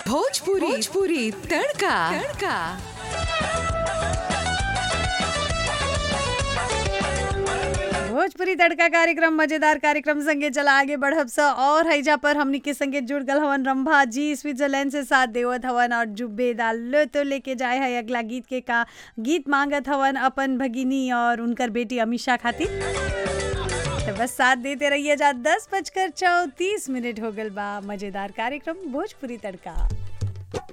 भोजपुरी भोजपुरी तड़का तड़का भोजपुरी तड़का कार्यक्रम मजेदार कार्यक्रम संगे चला आगे बढ़ब स और हैजा पर हमनी के संगे जुड़ गल हवन रंभा जी स्विट्जरलैंड से साथ देवत हवन और जुब्बेदा लो तो लेके जाए है अगला गीत के का गीत मांगत हवन अपन भगिनी और उनकर बेटी अमीषा खातिर तो बस साथ देते रहिए जा दस बजकर चौतीस मिनट हो गल बा मजेदार कार्यक्रम भोजपुरी तड़का